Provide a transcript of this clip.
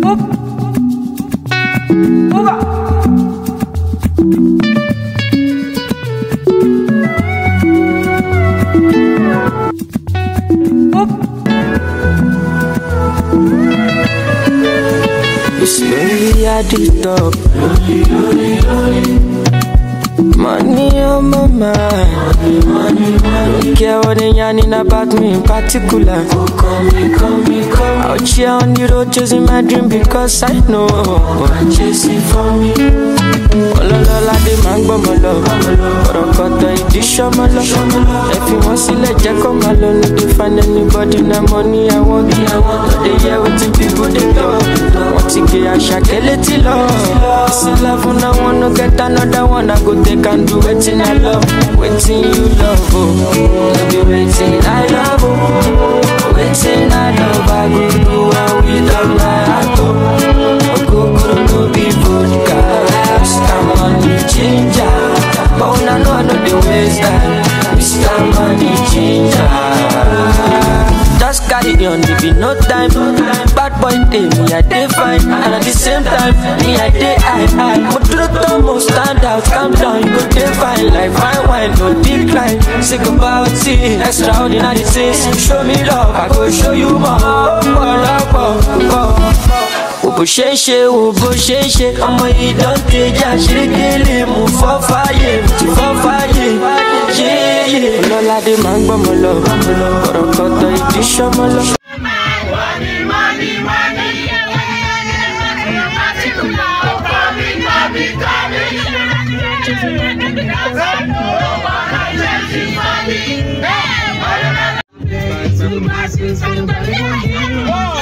You see me at the top. Money on my mind. Don't care what they yarning about me in particular. Out here on the road chasing my dream because I know I'm chasing for me. Ọlọ́lọ́lá dé máa ń gbọ́mọ lọ. Kọ̀rọ̀kọ̀tọ̀ ìdí ṣọ́mọ lọ. Ẹ fi wọ́n sílẹ̀ jẹ́ kó máa lọ. No dey find anybody na money I want. No dey hear wetin people dey talk. Wọ́n ti gé àṣàkẹ́ létí lọ. Ìsìn love na one no get another one. I go take and do wetin I love. Wetin you love o. No be wetin I love o. Wetin I love I go do am with all my heart o. Ogogoro no be vodka. Mr. Money Ginger. But una know I no dey waste time. Mr. Money Ginger. Just carry on, there be no time. Bad boy day, me I dey fine, and at the same time, me I dey high high. But to the top, most stand out, calm down, you go dey fine like fine wine, no decline. Sick about it, extraordinary things. Show me love, I go show you more. Ọ̀pọ̀lọpọ̀ wo bó ṣe ń ṣe wo bó ṣe ń ṣe ọmọ yìí dán tẹjà ṣíríkìlì mú fọ́ fàyè tí fọ́ fàyè yéyé. ọlọ́ládé máa ń gbọ́mọ lọ kọ̀rọ̀kọ̀tọ̀ ìdí ṣọ́mọ lọ. Money, money, money. Coming, coming, coming.